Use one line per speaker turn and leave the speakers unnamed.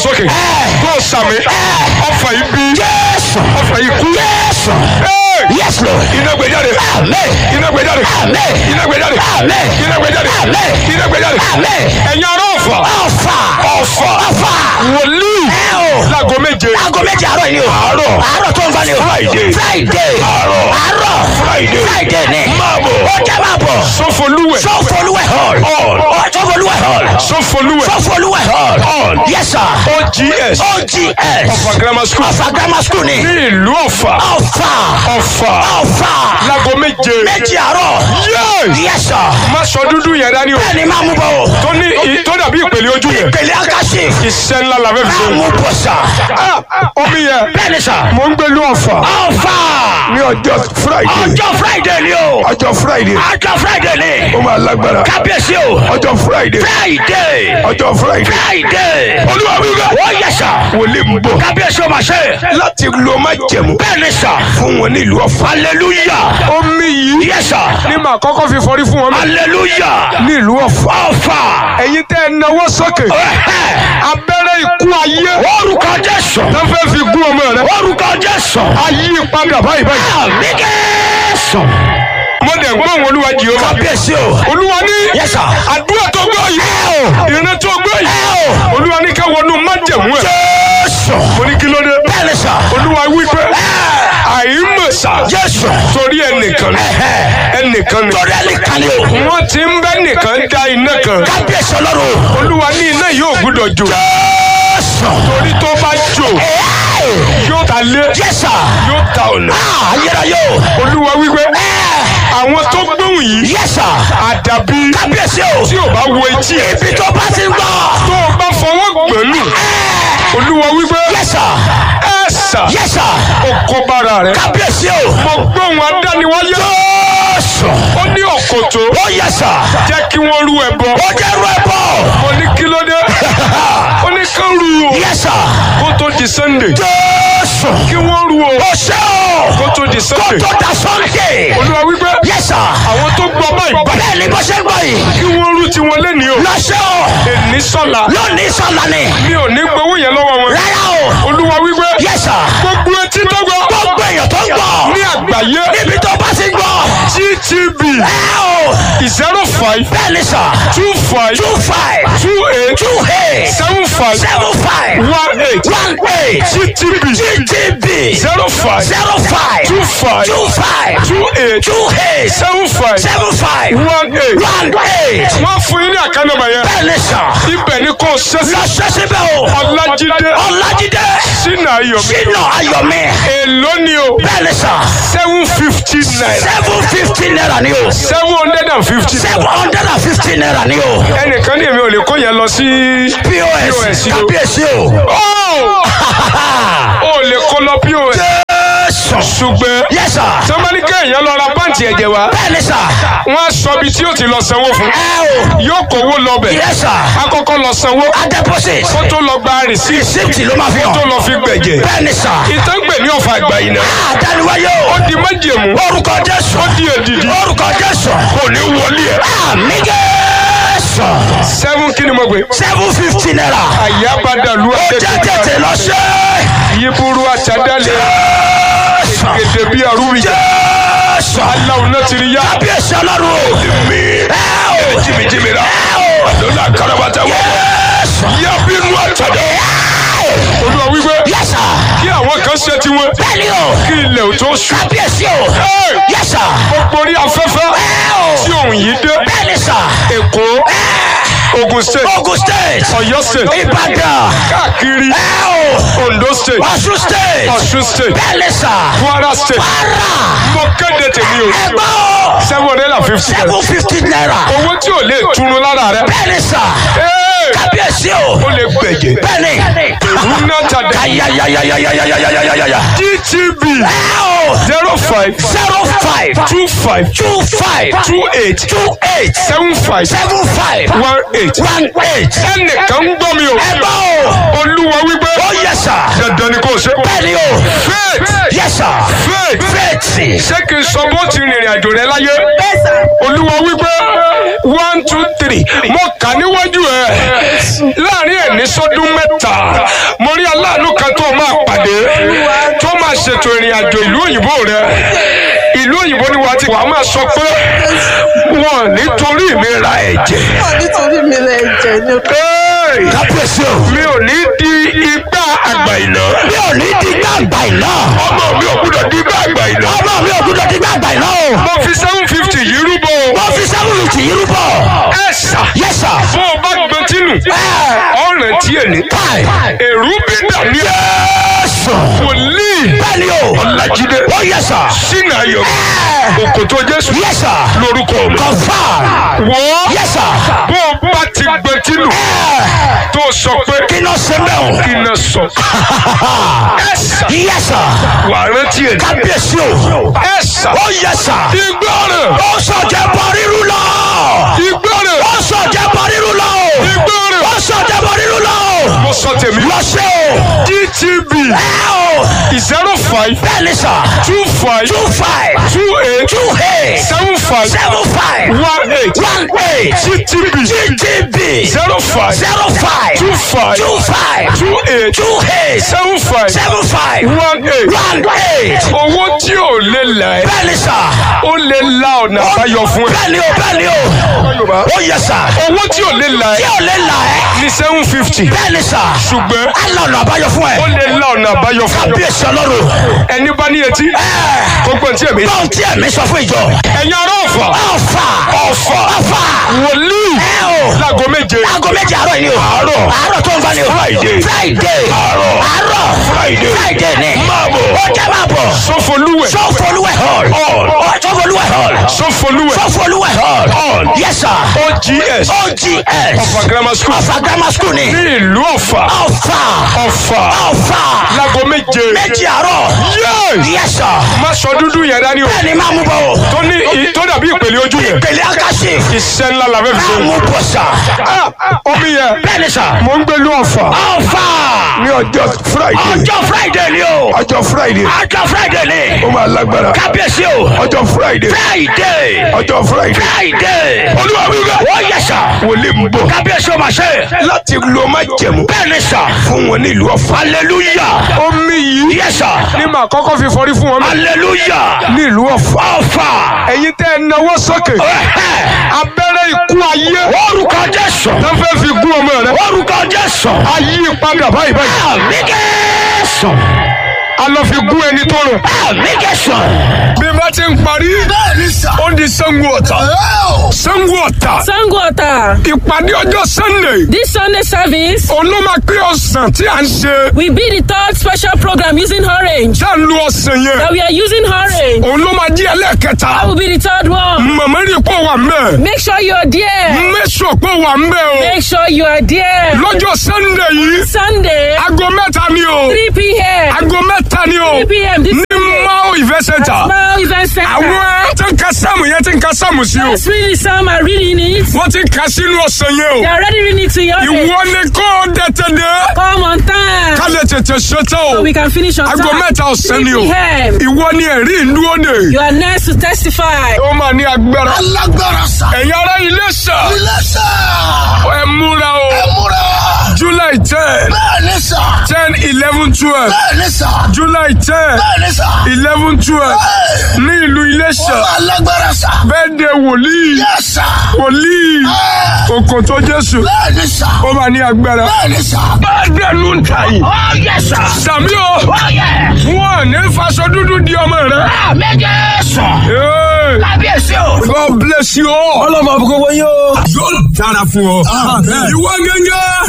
sókè tó sàmì ọfà ibi
Jésù.
ọfà ikú
Jésù.
Hey!
Yes, Lord.
iná gbé jáde
Amen.
iná gbé jáde
Amen.
iná gbé jáde
Amen.
iná gbé jáde
Amen.
iná gbé jáde
Amen.
ẹ̀yin ará ọ̀fà
Ọ̀fà.
ọ̀fà
Ọ̀fà.
wòlíì
Ẹ o.
láago méje
Aago méje àárọ̀ yìí o.
Àárọ̀.
Àárọ̀ tó ń bá ní o.
Friday.
Friday.
Àárọ̀.
Àárọ̀.
Friday.
Friday ni.
Máa bọ̀.
Ó jẹ́ máa bọ̀.
sọfọlúwẹ̀
Sọ́fọlúwẹ̀ hall.
Hall.
Ó Sọ́fọlúwẹ̀ hall.
sọfọlúwẹ̀
Sọ́fọlúwẹ̀ hall.
Hall.
Yes sir.
ogs
OGS.
ọ̀fà grammar school
Ọ̀fà grammar school ni.
ní ìlú ọ̀fà
Ọ̀fà.
ọ̀fà
Ọ̀fà.
láago méje
Méjì àárọ̀.
Yes!
Yes sir.
má sọ dúdú yẹn dání o
Bẹ́ẹ̀ni máa mú bọ̀ o.
tó ní ì- tó dàbí ìpèlè ojú yẹn
Ìpele Akashi.
iṣẹ́ ńlá la fẹ́ fi
Máa
ṣe.
mú bọ̀ sà.
Ah, omi yẹn
Bẹ́ẹ̀ni sà.
mo ń gbé lú ọ̀fà
Ọ̀fà.
ní ọjọ́ friday
Ọjọ́ Friday ni o.
ọjọ́ friday
Ọjọ́ Friday ni.
ó máa lágbára
Kábíyèsí o.
ọjọ́ friday
Friday.
ọjọ́ friday
Friday.
olúwa wíwá
Ó yẹ sà.
wòlíì ń bọ̀
Kábíyèsí o máa ṣe.
láti lo má jẹ̀mú
Bẹ́ẹ̀ni sà.
fún wọn nílùú ọ̀fà.
Hallelujah.
omi yìí
Yes sir.
ní màá kọ́kọ́ fi fọrí fún wọn mẹ́
Hallelujah.
nílùú ọ̀fà.
Ọ̀fà.
ẹ̀yin tẹ́ ẹ náwó sókè
Ẹ̀hẹ́.
abẹ́rẹ́ ikú ayé
Orúkọ Jésù.
tó fẹ́ fi gún ọmọ rẹ
Orúkọ Jésù.
ayé padà báyìí báyìí.
Àmì Jésù.
mo dẹ̀ gbọ́ àwọn olúwa jehova.
Kábíyèsí o.
olúwa ní
Yes sir.
àdúrà tó gbọ́ yìí
Ẹ o.
ìrìn tó gbọ́ yìí
Ẹ o.
olúwa ní ká wọnú májẹ̀mú ẹ̀.
Jésù.
mo ní kí ló dé.
Bẹ́ẹ̀ni sà.
olúwa wí pé àìmọ̀sà
Jésù.
torí ẹnìkan ni
Ẹ̀hẹ́.
ẹnìkan ni
Torí ẹni kan ni o.
wọ́n ti ń bẹ́ nìkan dá iná kan
Kábíyèsí ọlọ́run.
olúwa ní iná yóò gbúdọ̀ jò
Jésù.
torí tó bá jò
Ẹ.
yóò ta lé
Yes sir.
yóò ta ọ̀nà
Ah, ayérayé o.
olúwa wí pé
Ẹ.
àwọn tó gbóhùn yìí
Yes sir.
àdàbí
Kábíyèsí o.
tí ò bá wo etí ẹ̀
Ibi tó bá ti ń gbọ́.
tó o bá fọwọ́ gbẹ̀lú
Ẹ.
olúwa wí pé
Yes sir.
ẹ sà
Yes sir.
ó kó bára rẹ̀
Kábíyèsí o.
mo gbóhùn adániwáyé
Jésù.
ó ní ọ̀kọ̀tọ̀
Ó yẹ sà.
jẹ́ kí wọ́n rú ẹbọ
Ó jẹ́ ru ẹbọ.
mo ní kí ló dé ó ní kán rú o
Yes sir.
kó tó di sunday
Jésù.
kí wọ́n rú o
Ó ṣe o.
kó tó di
Kó
sunday
tó da Sunday.
olúwa wí pé
Yes sir.
àwọn tó gbọ́ báyìí báyìí
Bẹ́ẹ̀ ni bó ṣe ń gbọ́ yìí.
kí wọ́n rú tiwọn lẹ́ni o
Lọ ṣe o.
èní sọ́la
Lónìí sọ̀la ni.
mi ò ní gbowó yẹn lọ́wọ́ wọn
Rárá o.
olúwa wí pé
Yes sir.
gbogbo etí tó gbọ́
Gbogbo èèyàn tó ń gbọ́.
ní àgbáyé
Níbi tó bá ti ń gbọ́.
gtb
Ẹ o.
zero five
Bẹ́ẹ̀ ni sà.
two five
Two five.
two eight
Two eight.
seven five
Seven five.
one eight
One eight.
gtb
GTB.
zero five
Zero five.
two five
Two five.
two eight
Two eight.
seven five
Seven five.
one eight
One eight.
wọ́n fún yín ní àkànnàmọ̀ yẹn
Bẹ́ẹ̀ ni sà.
ibẹ̀ ni kò ṣẹ́sí
Lọ ṣe síbẹ̀ o.
ọlájídé
Ọlájídé.
sínú ayọ̀mí
Sínú Ayọ̀mí.
èló ni o
Bẹ́ẹ̀ ni sà.
seven fifty naira
Seven fifty naira ni o.
seven hundred and fifty
Seven hundred and fifty naira ni o.
ẹnìkan ní èmi ò lè kó yẹn lọ sí.
POS.
POS o.
Kábíyèsí o.
ó ò lè kó lọ pos
Jésù.
ṣùgbọ́n
Yes sir.
sọmọdé kéèyàn lọ ra pàǹtì ẹ̀jẹ̀ wá
Bẹ́ẹ̀ ni sà.
wọ́n á sọ ibi tí yóò ti lọ sanwó fún
Ẹ o.
yóò kówó lọ bẹ̀
Yes sir.
akọ́kọ́ lọ sanwó
A deposit.
kó tó lọ gba rìsíìtì
Receipt ló máa fi
tó
hàn.
lọ fi gbẹ̀jẹ̀
Bẹ́ẹ̀ ni sà.
ìtàn gbè ní ọ̀fà àgbà yìí náà
Àdániwáyé o.
ó di májèmú
Orúkọ Jésù.
ó di èdìdì
Orúkọ Jésù.
kò ní wọlé ẹ̀.
Àmì Jésù.
seven kí ni mo gbé
Seven fifty naira.
àyàbádàlú
Ó jẹ́ tètè lọ ṣe.
yíburú àtàdálẹ̀
Jésù.
gèdè bí arúgbìjà
Jésù.
aláwọ̀ náà ti rí yá.
Kábíyèsí ọlọ́run o.
mi
Ẹ o.
jìmìjìmì rà
Ẹ o.
lọ́la karabata wọ̀
Jésù.
yábínú àtàdá olúwa wípé
Yes sir.
kí àwọn kan ṣe tiwọn
Bẹ́ẹ̀ni o.
kí ilẹ̀ ò tó ṣú
Kábíyèsí o.
Hey!
Yes sir.
gbogbo orí afẹ́fẹ́
Ẹ o.
tí òun yìí dé
Bẹ́ẹ̀ni sà.
èkó ogun state
Ogun state.
ọ̀yọ́ state
Ìbàdàn.
káàkiri
Ẹ o.
ondo state
Ọ̀ṣun state.
ọ̀ṣun state
Bẹ́ẹ̀ni sà.
kwara state
Kwara.
mo kéde tèmi o
Ẹgbẹ́ o.
seven hundred and fifty
Seven fifty naira.
owó tí ò lè túnú lára rẹ
Bẹ́ẹ̀ni sà.
Hey!
Kábíyèsí o.
ó lè gbẹ̀jẹ̀
Bẹ́ẹ̀ni.
rúnà tàdá
Ayayayayayayayayayaya.
gtb
Ẹ o.
zero five
Zero five.
two five
Two five.
two eight
Two eight.
seven five
Seven five.
one eight.
One eight.
ẹnìkan ń gbọ́ mi o
Ẹgbẹ́ o.
olúwa wípé
Ó yẹ sà.
dandan ni kò ṣe.
Bẹ́ẹ̀ni o.
faith
Yes sir.
faith
Fẹ́ẹ̀tì.
ṣé kí n sọ bó ti rìnrìn àjò rẹ láyé olúwa wípé one two three mo kà níwájú ẹ láàrin ẹni sọdún mẹ́ta aláàánú kan tó máa pàdé tó máa ṣètò ìrìn àjò ìlú òyìnbó rẹ ìlú òyìnbó ni wàá ti wàá máa sọ pé wọn nítorí mi ra ẹ̀jẹ̀
Ọ̀ nítorí mi lẹ jẹ ní
Hey!
kábíyèsí o.
mi ò ní di igbá àgbà ìná
mi ò ní di gbàgbà iná.
ọmọ mi ò gbúdọ̀ di igbá àgbà ìná
ọmọ mi ò gbúdọ̀ di gbàgbà iná o.
mo fi seven fifty yìí rúbọ o.
wọ́n fi sẹ́wọ̀n tì í rúbọ.
ẹ ṣá
yes sir.
bó o bá gbọ́n tínú ọ̀ràn tí èní
káì.
èrú bí dàní
yéésù.
wòlíì
bẹ́ẹ̀ni o.
ọ̀làjídé
ó yẹ sà.
sínú ayọ̀ òkòtò jésù
yes sir.
lórúkọ mi.
confam.
wọ́
yes sir.
bó o bá ti gbọ́n tínú tó sọ pé
kí ló ṣe bẹ́ẹ̀ o.
kí n sọ ẹ ṣá
yes sir.
wà á rántí èní
kábíyèsí o.
ẹ ṣá
ó yẹ sà.
ìgbọràn
ó sọ̀jẹ̀ bọ̀ rírú lọ.
ìgbọràn
ó sọ̀jẹ̀ bọ̀ rírú lọ.
ìgbọràn
ó sọ̀jẹ̀ bọ̀ rírú lọ.
mo sọ tèmi
lọ ṣe o.
gtb
ẹ o.
zero five
bẹ́ẹ̀ni sà.
two five
two five.
two eight
two eight.
seven five
seven five.
one eight
one eight.
gtb
GTB.
zero five
zero five.
two five
two five.
two eight
two eight.
seven five
seven five.
one eight
one eight.
owó tí ò lè là ẹ́
bẹ́ẹ̀ni sà.
ó lè la ọ̀nà àbáyọ fún ẹ.
bẹ́ẹ̀ni o bẹ́ẹ̀ni o. ó yẹ sà.
owó tí ò lè là
tí
ẹ́
ò lè là ẹ́.
ní seven fifty
bẹ́ẹ̀ni sà.
ṣùgbọ́n
alọ̀nà àbáyọ fún ẹ.
ó lè la ọ̀nà àbáyọ fún ẹ.
kábíyèsí ọlọ́run.
ẹni bá ní etí kó gbọ́n tí èmi.
báwọn tí ẹ̀mí sọ fún ìjọ.
ẹ̀yin ará ọ̀fà
ọ̀fà.
ọ̀fà
ọ̀fà.
wòlíì
ẹ o.
láago méje
aago méje àárọ̀ yìí ni o.
Àárọ̀.
àárọ̀ tó ń bá ni o.
Friday.
friday.
Àárọ̀.
àárọ̀.
Friday.
friday ni.
Máa bọ̀.
ó jẹ́ máa bọ̀.
sọfọlúwẹ̀
sọfọlúwẹ̀ hall.
Hall.
Ó, sọfọlúwẹ̀ hall.
sọfọlúwẹ̀
sọfọlúwẹ̀ hall.
Hall.
yes sir.
ogs
ogs.
ọ̀fà grammar school
ọ̀fà grammar school ni.
ní ìlú ọ̀fà
ọ̀fà.
ọ̀fà
ọ̀fà.
láago méje
méjì àárọ̀.
Yes!
yes sir.
má sọ dúdú yẹn dání o
bẹ́ẹ̀ni máa mú bọ̀ o.
tó ní ì- tó dàbí ìpele ojú yẹn
ìpele akásí.
iṣẹ́ ńlá la fẹ́ fi
máa
ṣe.
mú bọ̀ sà.
Ah, omi yẹn
bẹ́ẹ̀ni sà.
mò ń gbé lú ọ̀fà
ọ̀fà.
ní ọjọ́ friday
ọjọ́ friday ni o.
ọjọ́ friday
ọjọ́ friday ni.
ó máa lágbára
kábíyèsí o.
ọjọ́ friday
friday.
ọjọ́ friday
friday.
olúwa mi rẹ
ó yẹ sà.
wòlíì ń bọ̀
kábíyèsí o ma ṣe.
láti lo má jẹ̀mú
bẹ́ẹ̀ni sà.
fún wọn ní ìlú ọ̀fà.
hallelujah.
omi yìí
yẹ sà.
ní màá kọ́kọ́ fi fọrí fún wọn
hallelujah.
ní ìlú ọ̀fà.
ọ̀fà.
ẹ̀yin tẹ́ ẹ náwó sókè
Ẹ̀hẹ́.
abẹ́rẹ́ ikú ayé
orúkọ jésù.
tó fẹ́ fi gún ọmọ rẹ
orúkọ jésù.
ayé padà báyìí báyìí
àmì jésù.
a lọ fi gún ẹni tó rọ.
àmì jésù.
bí bá ti ń parí
bẹ́ẹ̀ni sà.
ó di sango ọ̀tà sango ọ̀tà
Sango Ota.
ìpàdé ọjọ́ sunday
This Sunday service
olómakpé ọ̀sán tí a ń ṣe
will be the third special program using orange.
tá a lu ọ̀sán yẹn
That we are using orange.
òun ló máa jí ẹlẹ́ẹ̀kẹta
That will be the third one.
màmá rí pọ̀ wà mbẹ́
Make sure you are there.
mẹ́sọ̀ pọ̀ wà mbẹ́ o
Make sure you are there.
lọ́jọ́ sunday yìí
Sunday,
aago mẹ́ta ni o
3 p.m.
aago mẹ́ta ni o
3 p.m. This
ní mao event center
small event center.
àwọn tí ń ka sáàmù yẹn tí ń ka sáàmù sí o
That's really some are reading it.
wọ́n ti kà sínú ọ̀sán yẹn o
They are already reading it to your
ìwọ ni kò dẹ̀tẹ̀ dé
Come on time.
ká lè tètè ṣetán o
So we can finish on
aago
time.
mẹ́ta ọ̀sán ni o
3 p.m.
ìwọ ni ẹ̀rí ìlú òde
You are next to testify.
ó máa ní agbára
alágbára sà.
ẹ̀yin ará ilé sà
ilé sà.
ẹ múra o
múra.
july ten
bẹ́ẹ̀ni sà.
ten eleven twelve
bẹ́ẹ̀ni sà.
july ten
bẹ́ẹ̀ni sà.
eleven twelve ní ìlú Iléṣà
alágbára sà.
bẹ́ẹ̀ de wòlíì
yẹ sà.
wòlíì òkòtó Jésù
bẹ́ẹ̀ni sà.
ó máa ní agbára
bẹ́ẹ̀ni sà.
bẹ́ẹ̀ dẹnu ń ta yìí
ó yẹ sà.
sàmí o
ó yẹ.
wọn ní faṣọ dúdú di ọmọ rẹ.
àmì jésù.
Hey,
kábíyèsí o.
God bless you all.
ọlọ́mọ àbúkọ wọ́n yóò.
yóò dára fún ọ. ìwọ gẹ́gẹ́.